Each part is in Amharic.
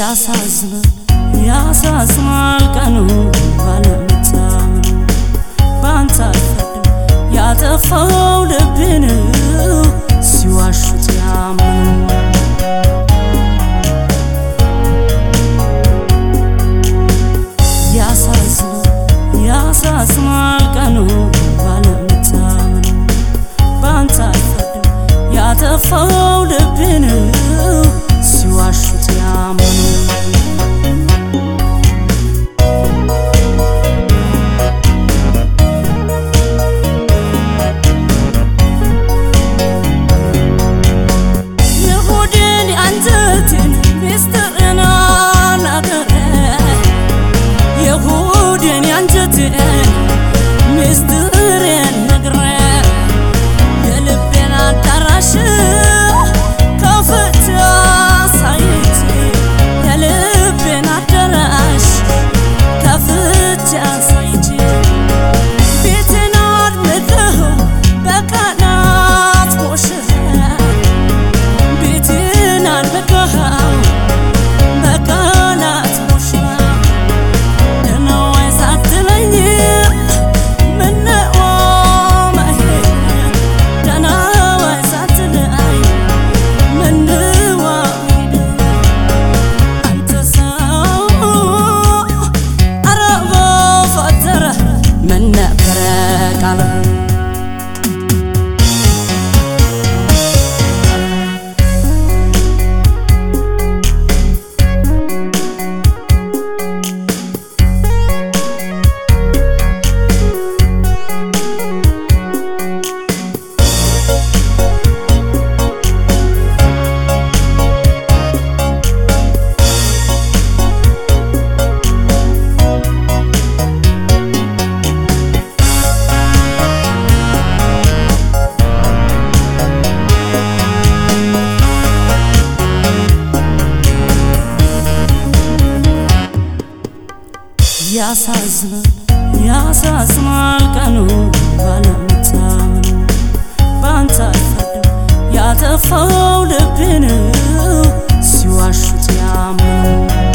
ያሳዝናል ያሳዝናል ቀኑ ባለመታመኑ ባንተ አልፈርድም ያጠፋው ልቤን ሲዋሹት ያመኑ ያሳዝናል ያሳዝናል ቀኑ ባለመታመኑ ባንተ አልፈርድም ያጠፋው ልቤን ሲዋሹት ያመኑ የሆዴን የአንጀቴን ሚስጥርና ነገረ የሆዴን የአንጀቴን ሚስጥሬን ነግረ የልቤን አዳራሽ ከፍቼ አሳይቼ የልቤን አዳራሽ ከፍቼ አሳይቼ ቤቴን አድምቀው በቃላት ሞሽረህ ቤቴን አድምቀው በቃላት ሞሽረህ ደህና ዋይ ሳትለኝ ምነው መሄድ ደህና ዋይ ሳትለኝ ምነው መሄድ አንተ ሰው ኧረ በፈጠረህ ምን ነበረ ቃልህ ያሳዝናል ያሳዝናል ቀኑ ባለመታመኑ ባንተ አልፈርድም ያጠፋው ልቤን ሲዋሹት ያመኑ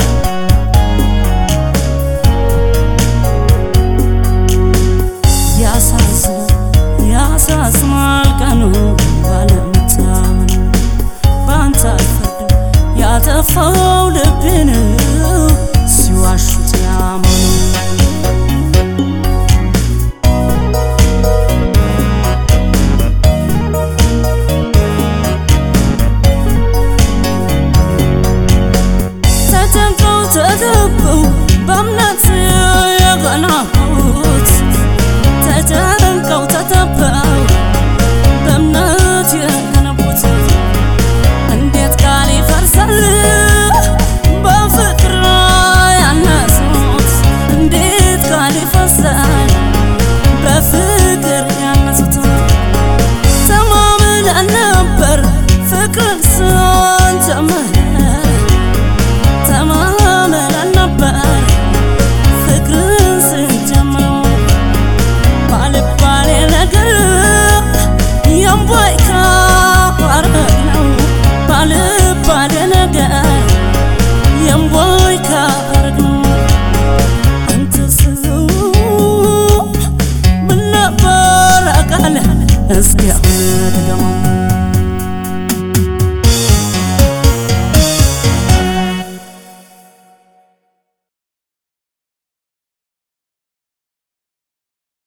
ያሳዝናል ያሳዝናል ቀኑ ባለመታመኑ ባንተ አልፈርድም ያጠፋው ልቤን